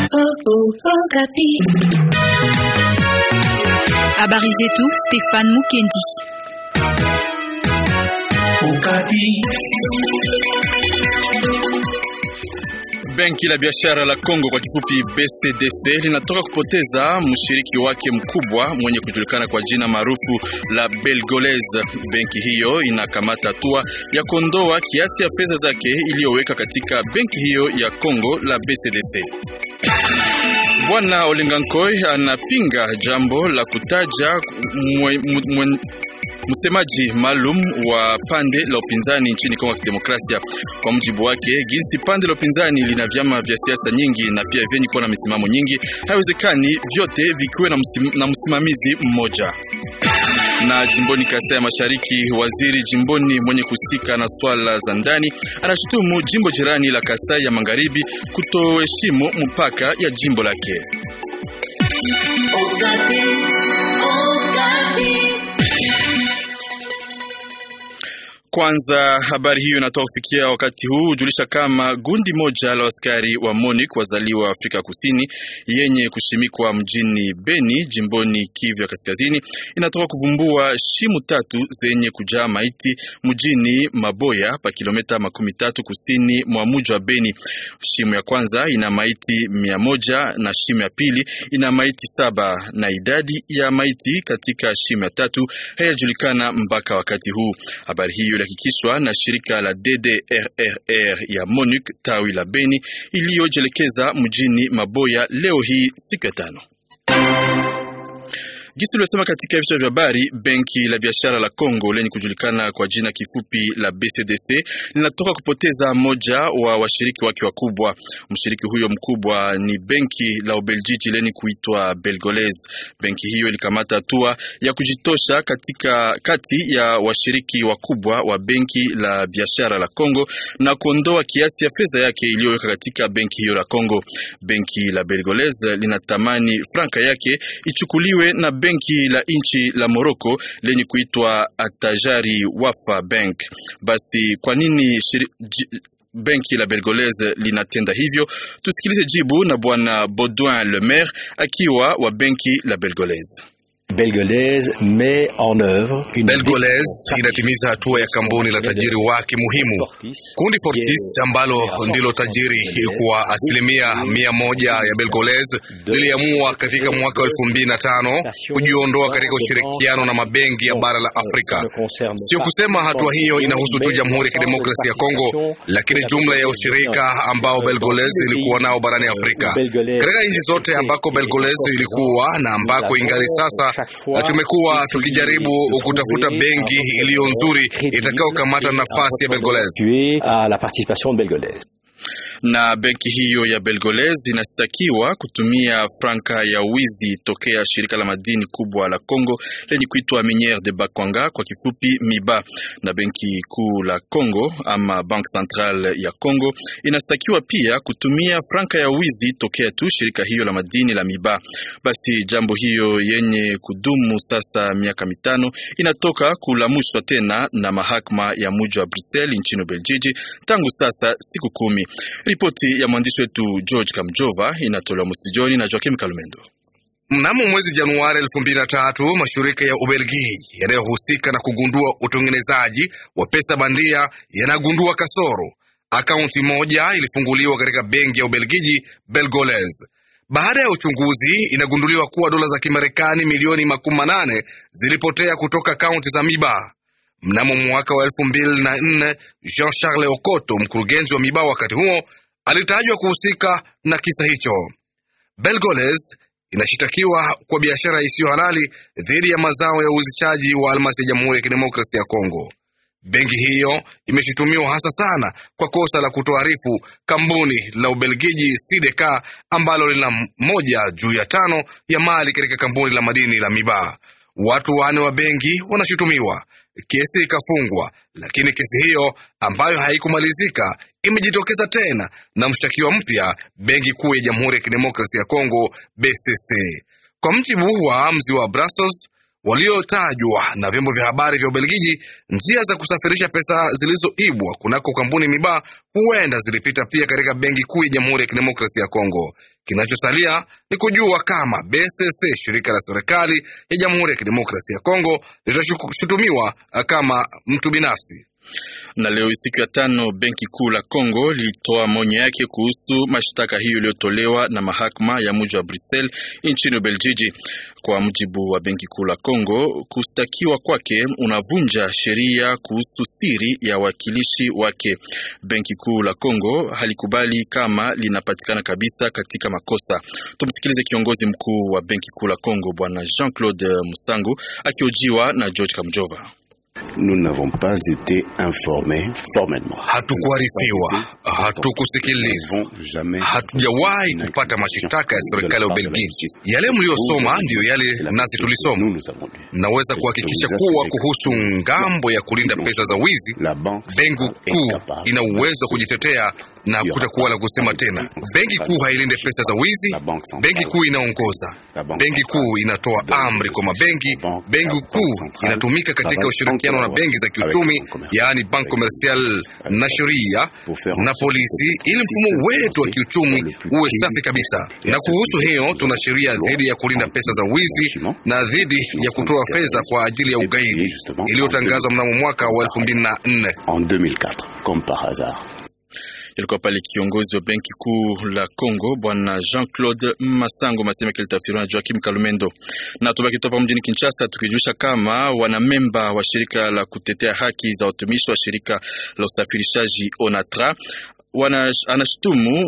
Habari zetu Stefan Mukendi. Benki la biashara la Kongo kwa kifupi BCDC linatoka kupoteza mshiriki wake mkubwa mwenye kujulikana kwa jina maarufu la Belgolese. Benki hiyo inakamata hatua ya kuondoa kiasi ya fedha zake iliyoweka katika benki hiyo ya Kongo la BCDC. Bwana Olengankoi anapinga jambo la kutaja mwe, mwe, msemaji maalum wa pande la upinzani nchini Kongo ya Kidemokrasia. Kwa mujibu wake, jinsi pande la upinzani lina vyama vya siasa nyingi na pia vyenye kuwa na misimamo nyingi, haiwezekani vyote vikiwe na, msim, na msimamizi mmoja. Na jimboni Kasai ya Mashariki, waziri jimboni mwenye kusika na swala za ndani anashutumu jimbo jirani la Kasai ya Magharibi kutoheshimu mpaka ya jimbo lake. Okapi, Okapi. Kwanza habari hiyo inatoka kufikia wakati huu hujulisha kama gundi moja la askari wa MONUC wazaliwa Afrika Kusini yenye kushimikwa mjini Beni jimboni Kivu ya Kaskazini inatoka kuvumbua shimu tatu zenye kujaa maiti mjini Maboya pa kilomita makumi tatu kusini mwa mji wa Beni. Shimu ya kwanza ina maiti mia moja na shimu ya pili ina maiti saba na idadi ya maiti katika shimu ya tatu hayajulikana mpaka wakati huu. Habari hiyo ilihakikishwa na shirika la DDRRR ya MONUC tawi la Beni iliyojelekeza mjini Maboya leo hii siku ya tano. Gisi uliosema katika vichwa vya habari, benki la biashara la Kongo lenye kujulikana kwa jina kifupi la BCDC linatoka kupoteza moja wa washiriki wake wakubwa. Mshiriki huyo mkubwa ni benki la Ubeljiji lenye kuitwa Belgolese. Benki hiyo ilikamata hatua ya kujitosha katika kati ya washiriki wakubwa wa benki la biashara la Kongo na kuondoa kiasi ya fedha yake iliyoweka katika benki hiyo la Kongo. Benki la Belgolese linatamani franka yake ichukuliwe na benki la nchi la Morocco lenye kuitwa Atajari Wafa Bank. Basi kwa nini shiri, j, benki la Belgolese linatenda hivyo? Tusikilize jibu na bwana Baudouin Le Maire akiwa wa benki la Belgolese. Belgolese met en œuvre une Belgolese inatimiza hatua ya kampuni la tajiri wake muhimu kundi Fortis ambalo ndilo tajiri kwa asilimia mia moja ya Belgolese liliamua katika mwaka wa elfu mbili na tano kujiondoa katika ushirikiano na mabenki ya bara la Afrika. Sio kusema hatua hiyo inahusu tu Jamhuri ya Kidemokrasia ya Kongo, lakini jumla ya ushirika ambao Belgolese ilikuwa nao barani Afrika, katika nchi zote ambako Belgolese ilikuwa na ambako ingali sasa na tumekuwa tukijaribu kutafuta benki iliyo nzuri itakayokamata nafasi ya Belgolese na benki hiyo ya Belgolese inastakiwa kutumia franka ya wizi tokea shirika la madini kubwa la Kongo lenye kuitwa Miniere de Bakwanga kwa kifupi MIBA. Na benki kuu la Kongo ama Bank Central ya Kongo inastakiwa pia kutumia franka ya wizi tokea tu shirika hiyo la madini la MIBA. Basi jambo hiyo yenye kudumu sasa miaka mitano inatoka kulamushwa tena na mahakama ya mji wa Brussels nchini Ubelgiji tangu sasa siku kumi. Ripoti ya mwandishi wetu George Kamjova inatolewa mustijoni na Joakim Kalumendo. Mnamo mwezi Januari elfu mbili na tatu mashirika ya Ubelgiji yanayohusika na kugundua utengenezaji wa pesa bandia yanagundua kasoro. Akaunti moja ilifunguliwa katika benki ya Ubelgiji Belgolese. Baada ya uchunguzi, inagunduliwa kuwa dola za Kimarekani milioni makumi manane zilipotea kutoka akaunti za Miba. Mnamo mwaka wa elfu mbili na nne Jean Charles Okoto, mkurugenzi wa Miba wakati huo, alitajwa kuhusika na kisa hicho. Belgolese inashitakiwa kwa biashara isiyo halali dhidi ya mazao ya uzishaji wa almasi ya Jamhuri ya Kidemokrasia ya Kongo. Benki hiyo imeshutumiwa hasa sana kwa kosa la kutoarifu kampuni la Ubelgiji Sideka ambalo lina moja juu ya tano ya mali katika kampuni la madini la Miba. Watu wanne wa benki wanashutumiwa. Kesi ikafungwa, lakini kesi hiyo ambayo haikumalizika imejitokeza tena na mshtakiwa mpya, benki kuu ya Jamhuri ya Kidemokrasia ya Kongo BCC. Kwa mjibu wa amzi wa Brussels waliotajwa na vyombo vya habari vya Ubelgiji, njia za kusafirisha pesa zilizoibwa kunako kampuni Miba huenda zilipita pia katika benki kuu ya Jamhuri ya Kidemokrasia ya Kongo. Kinachosalia ni kujua kama BCC, shirika la serikali ya Jamhuri ya Kidemokrasia ya Kongo, litashutumiwa kama mtu binafsi na leo siku ya tano benki kuu la Kongo lilitoa maonyo yake kuhusu mashtaka hiyo iliyotolewa na mahakama ya mji wa Brussels nchini Ubelgiji. Kwa mujibu wa benki kuu la Kongo, kustakiwa kwake unavunja sheria kuhusu siri ya wakilishi wake. Benki kuu la Kongo halikubali kama linapatikana kabisa katika makosa. Tumsikilize kiongozi mkuu wa benki kuu la Kongo Bwana Jean-Claude Musangu akihojiwa na George Kamjova. Nous n'avons pas été informés formellement. Hatukuarifiwa, hatukusikilizwa, hatujawahi kupata mashitaka ya serikali ya Ubelgiji. Yale mliyosoma ndiyo yale nasi tulisoma. Naweza kuhakikisha kuwa kuhusu ngambo ya kulinda pesa za wizi, benki kuu ina uwezo wa kujitetea na kutakuwa la kusema tena. Benki kuu hailinde pesa za wizi, benki kuu inaongoza, benki kuu inatoa amri kwa mabenki, benki kuu inatumika katika ushirikiano na benki za kiuchumi, yaani bank commercial na sheria na polisi, ili mfumo wetu wa kiuchumi uwe safi kabisa. Na kuhusu hiyo, tuna sheria dhidi ya kulinda pesa za wizi na dhidi ya kutoa fedha kwa ajili ya ugaidi iliyotangazwa mnamo mwaka wa 2004 ilikuwa pale kiongozi wa benki kuu la Congo bwana Jean-Claude Masango Maseme kilitafsiriwa na Joakim Kalumendo. Na tubaki topa mjini Kinshasa tukijulisha kama wanamemba wa shirika la kutetea haki za watumishi wa shirika la usafirishaji Onatra wana anashutumu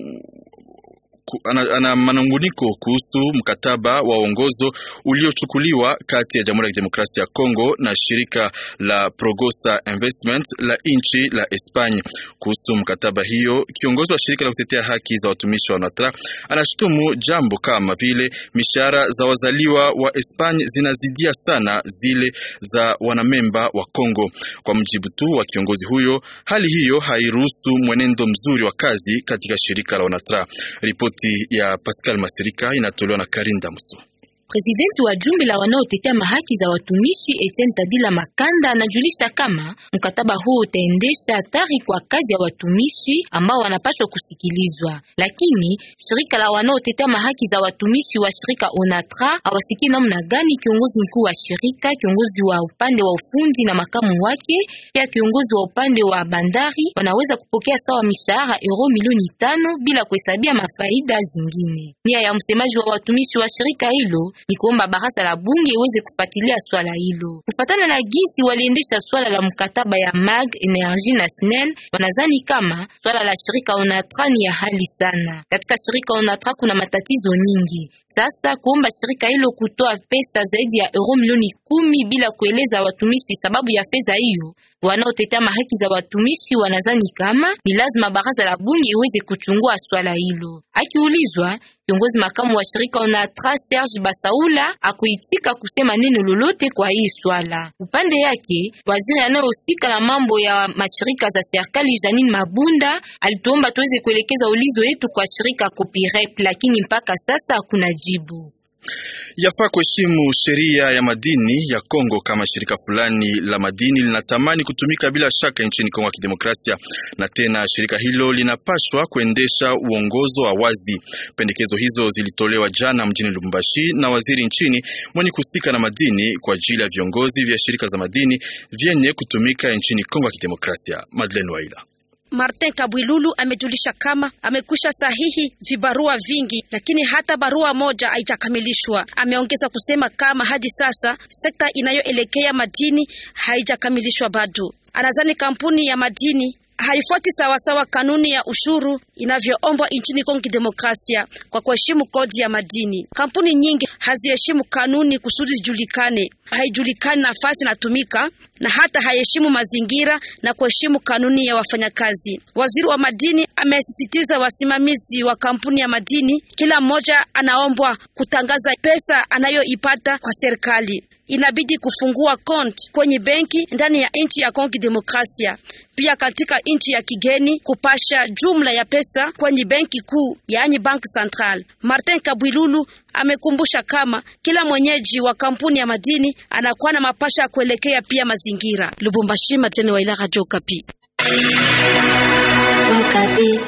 ana, ana manunguniko kuhusu mkataba wa uongozo uliochukuliwa kati ya Jamhuri ya Kidemokrasia ya Kongo na shirika la Progosa Investment la nchi la Espanya. Kuhusu mkataba hiyo, kiongozi wa shirika la kutetea haki za watumishi wa Natra anashutumu jambo kama vile mishahara za wazaliwa wa Espanya zinazidia sana zile za wanamemba wa Kongo. Kwa mjibu tu wa kiongozi huyo, hali hiyo hairuhusu mwenendo mzuri wa kazi katika shirika la Onatra. Ripoti ya Pascal Masirika inatolewa na Karinda Muso. Presidenti wa jumbe la wanaotetea mahaki za watumishi Etienne Tadila Makanda anajulisha kama mkataba huu utaendesha hatari kwa kazi ya watumishi ambao wanapaswa kusikilizwa, lakini shirika la wanaotetea mahaki za watumishi wa shirika Onatra hawasikii namna gani kiongozi mkuu wa shirika, kiongozi wa upande wa ufundi na makamu wake, pia kiongozi wa upande wa bandari wanaweza kupokea sawa mishahara euro milioni tano bila kuhesabia mafaida zingine. Nia ya msemaji wa watumishi wa shirika hilo ni kuomba baraza la bunge iweze kufuatilia swala hilo. Kufatana na gisi waliendesha swala la mkataba ya Mag Energy na SNEL, wanazani kama swala la shirika Onatra ni ya hali sana. Katika shirika Onatra kuna matatizo nyingi. Sasa kuomba shirika hilo kutoa pesa zaidi ya euro milioni kumi bila kueleza watumishi sababu ya fedha hiyo, wanaotetea mahaki za watumishi wanazani kama ni lazima baraza la bunge iweze kuchungua swala hilo. Akiulizwa Kiongozi makamu wa shirika Onatra Serge Basaula akuitika kusema neno lolote kwa hii swala. Upande yake, waziri anayehusika na mambo ya mashirika za serikali Janine Mabunda alituomba tuweze kuelekeza ulizo yetu kwa shirika Copirep, lakini mpaka sasa hakuna jibu. Yafaa kuheshimu sheria ya madini ya Kongo kama shirika fulani la madini linatamani kutumika bila shaka nchini Kongo ya Kidemokrasia, na tena shirika hilo linapashwa kuendesha uongozo wa wazi. Pendekezo hizo zilitolewa jana mjini Lubumbashi na waziri nchini mwenye kuhusika na madini kwa ajili ya viongozi vya shirika za madini vyenye kutumika nchini Kongo ya Kidemokrasia. Madeleine Waila Martin Kabwilulu amejulisha kama amekwisha sahihi vibarua vingi, lakini hata barua moja haijakamilishwa. Ameongeza kusema kama hadi sasa sekta inayoelekea madini haijakamilishwa bado. Anadhani kampuni ya madini haifuati sawasawa kanuni ya ushuru inavyoombwa nchini Kongo Kidemokrasia kwa kuheshimu kodi ya madini. Kampuni nyingi haziheshimu kanuni kusudi zijulikane, haijulikani nafasi inatumika na hata haheshimu mazingira na kuheshimu kanuni ya wafanyakazi. Waziri wa madini amesisitiza wasimamizi wa kampuni ya madini, kila mmoja anaombwa kutangaza pesa anayoipata kwa serikali. Inabidi kufungua konti kwenye benki ndani ya nchi ya Kongo Demokrasia, pia katika nchi ya kigeni kupasha jumla ya pesa kwenye benki kuu, yaani Bank Central. Martin Kabwilulu amekumbusha kama kila mwenyeji wa kampuni ya madini anakuwa na mapasha ya kuelekea pia mazingira. Lubumbashi, Matene wa ila Radio Kapi.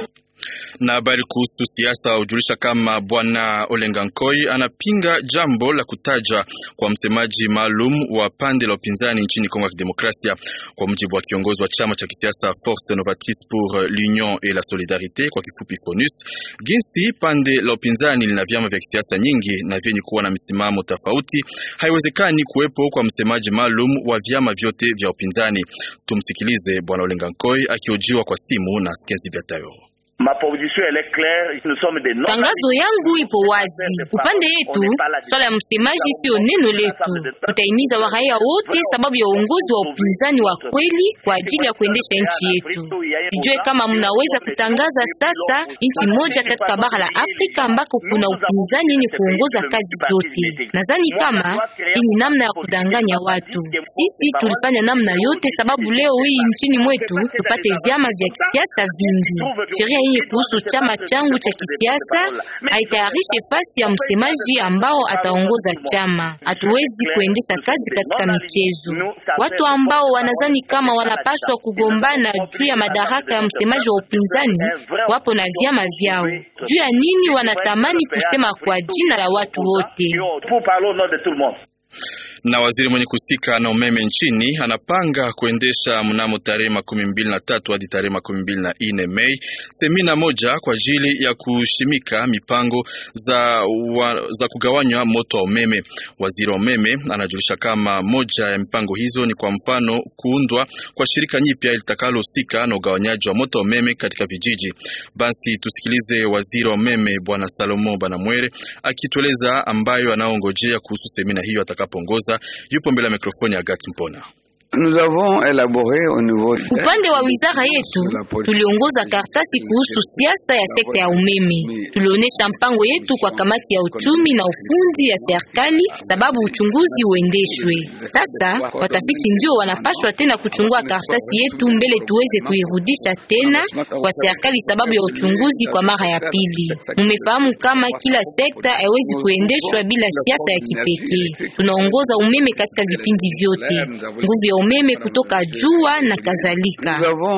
Na habari kuhusu siasa hujulisha kama bwana Olenga Nkoi anapinga jambo la kutaja kwa msemaji maalum wa pande la upinzani nchini Kongo ya Kidemokrasia. Kwa mujibu wa kiongozi wa chama cha kisiasa Force Novatrice pour l'Union et la Solidarite, kwa kifupi FONUS, jinsi pande la upinzani lina vyama vya kisiasa nyingi na vyenye kuwa na misimamo tofauti, haiwezekani kuwepo kwa msemaji maalum wa vyama vyote vya upinzani. Tumsikilize bwana Olenga Nkoi akiojiwa kwa simu na Skenzi Biatayo. Tangazo yangu ipo wazi. Upande yetu, swala ya msemaji sio neno letu. Tutahimiza waraia wote sababu ya uongozi wa upinzani wa kweli kwa ajili ya kuendesha nchi yetu. Sijue kama mnaweza kutangaza sasa nchi moja katika bara la Afrika ambako kuna upinzani yenye kuongoza kazi zote. Nadhani kama hii ni namna ya kudanganya watu. Sisi tulifanya namna yote sababu leo hii nchini mwetu tupate vyama vya kisiasa vingi. Sheria hii kuhusu chama changu cha kisiasa haitayarishe fasi ya msemaji ambao ataongoza chama. Hatuwezi kuendesha kazi katika michezo. Watu ambao wanazani kama wanapaswa kugombana juu ya madaraka ya msemaji wa upinzani wapo na vyama vyao. Juu ya nini wanatamani kusema kwa jina la watu wote? na waziri mwenye kusika na umeme nchini anapanga kuendesha mnamo tarehe makumi mbili na tatu hadi tarehe makumi mbili na nne Mei semina moja kwa ajili ya kushimika mipango za, wa, za kugawanywa moto wa umeme. Waziri wa umeme anajulisha kama moja ya mipango hizo ni kwa mfano kuundwa kwa shirika nyipya litakalohusika na ugawanyaji wa moto wa umeme katika vijiji. Basi tusikilize waziri wa umeme bwana Salomo Banamwere akitueleza ambayo anaongojea kuhusu semina hiyo atakapoongoza yupo mbele ya mikrofoni ya Gati Mpona. Upande wa wizara yetu tuliongoza karatasi kuhusu siasa ya sekta ya umeme. Tulionyesha mpango yetu kwa kamati ya uchumi na ufundi ya serikali, sababu uchunguzi uendeshwe. Sasa watafiti ndio wanapashwa tena kuchungua karatasi yetu mbele tuweze kuirudisha tena kwa serikali, sababu ya uchunguzi kwa mara ya pili. Mumefahamu kama kila sekta haiwezi kuendeshwa bila siasa ya kipekee. Tunaongoza umeme katika vipindi vyote, nguvu ya umeme kutoka jua na kadhalika.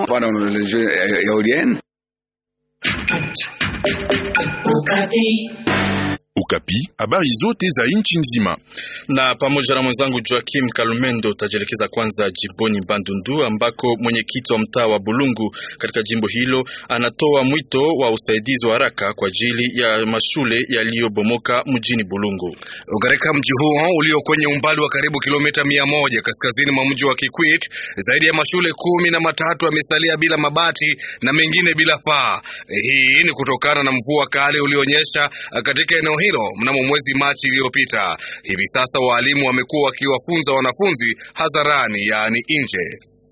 Ukapi, habari zote za nchi nzima. Na pamoja na mwenzangu Joakim Kalumendo utajielekeza kwanza jimboni Bandundu ambako mwenyekiti wa mtaa wa Bulungu katika jimbo hilo anatoa mwito wa usaidizi wa haraka kwa ajili ya mashule yaliyobomoka mjini Bulungu. Katika mji huo ulio kwenye umbali wa karibu kilomita mia moja kaskazini mwa mji wa Kikwit, zaidi ya mashule kumi na matatu yamesalia bila mabati na mengine bila paa. Hii ni kutokana na mvua kali ulionyesha katika eneo hilo mnamo mwezi Machi iliyopita. Hivi sasa waalimu wamekuwa wakiwafunza wanafunzi hadharani, yaani nje.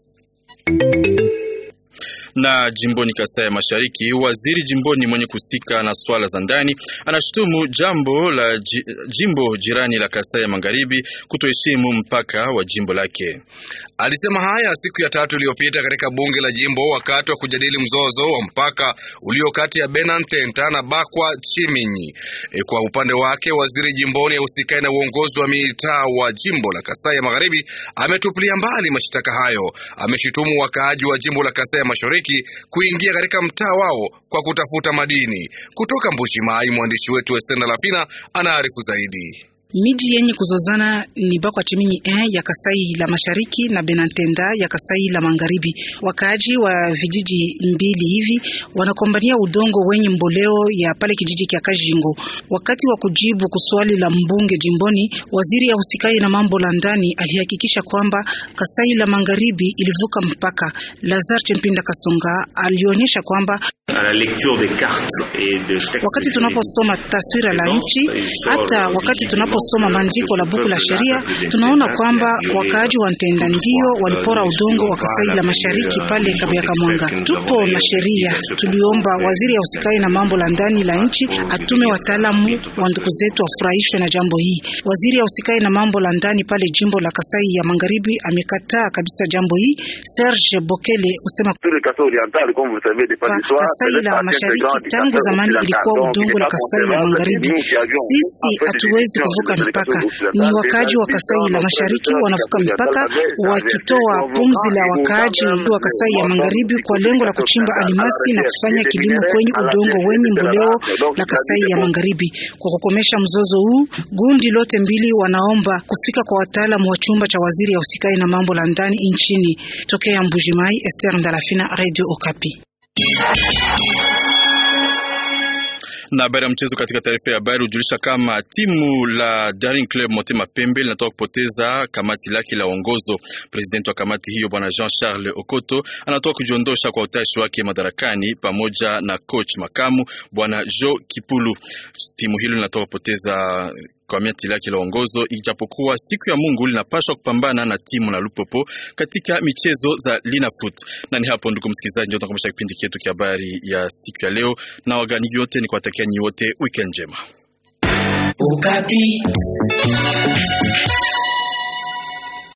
Na jimboni Kasai ya Mashariki, waziri jimboni mwenye kusika na swala za ndani anashutumu jambo la jimbo jirani la Kasai ya Magharibi kutoheshimu mpaka wa jimbo lake. Alisema haya siku ya tatu iliyopita katika bunge la jimbo wakati wa kujadili mzozo wa mpaka ulio kati ya Benantenta na Bakwa Chiminyi. E, kwa upande wake waziri jimboni ahusikaye na uongozi wa mitaa wa jimbo la Kasai ya Magharibi ametupilia mbali mashtaka hayo. Ameshutumu wakaaji wa jimbo la Kasai ya Mashariki kuingia katika mtaa wao kwa kutafuta madini. Kutoka Mbuji-Mayi, mwandishi wetu Estenda Lapina anaarifu zaidi. Miji yenye kuzozana ni Bakwa Chiminyi eh, ya Kasai la Mashariki na Benantenda ya Kasai la Magharibi. Wakaaji wa vijiji mbili hivi wanakombania udongo wenye mboleo ya pale kijiji kya Kajingo. Wakati wa kujibu kuswali la mbunge jimboni, waziri ahusikaye na mambo la ndani alihakikisha kwamba Kasai la Magharibi ilivuka mpaka. Lazar Chempinda Kasonga alionyesha kwamba wakati tunaposoma taswira la nchi, hata wakati tunaposoma maandiko la buku la sheria, tunaona kwamba wakaaji wa Ntenda ndio walipora udongo wa Kasai la Mashariki pale Kabiaka Mwanga. Tupo na sheria, tuliomba waziri ya usikai na mambo la ndani la nchi atume wataalamu wa ndugu zetu wafurahishwe na jambo hii. Waziri ya usikai na mambo la ndani pale jimbo la Kasai ya Magharibi amekataa kabisa jambo hii. Serge Bokele usema Kasai la Mashariki tangu zamani ilikuwa udongo la Kasai la Magharibi. Sisi hatuwezi kuvuka kuvuka mipaka. Ni wakaaji wa Kasai la Mashariki wanavuka mipaka wakitoa pumzi la wakaaji wa Kasai ya Magharibi kwa lengo la kuchimba alimasi na kufanya kilimo kwenye udongo wenye mboleo la Kasai ya Magharibi. Kwa kukomesha mzozo huu, gundi lote mbili wanaomba kufika kwa wataalamu wa chumba cha waziri ya usikai na mambo la ndani nchini. Tokea Mbujimai, Esther Ndalafina, Radio Okapi. Na habari ya mchezo katika taarifa ya habari hujulisha kama timu la Daring Club Motema Pembe linatoka kupoteza kamati lake la uongozo. Presidenti wa kamati hiyo bwana Jean Charles Okoto anatoka kujiondosha kwa utashi wake madarakani pamoja na coach makamu bwana Jo Kipulu. Timu hilo linatoka kupoteza kamati lake la uongozo, ijapokuwa siku ya Mungu linapaswa kupambana na timu la Lupopo katika michezo za Linafoot. Na ni hapo, ndugu msikilizaji, ndio tunakomesha kipindi chetu cha habari ya siku ya leo, na wagani yote ni kuwatakia nyi wote weekend njema. Ukapi.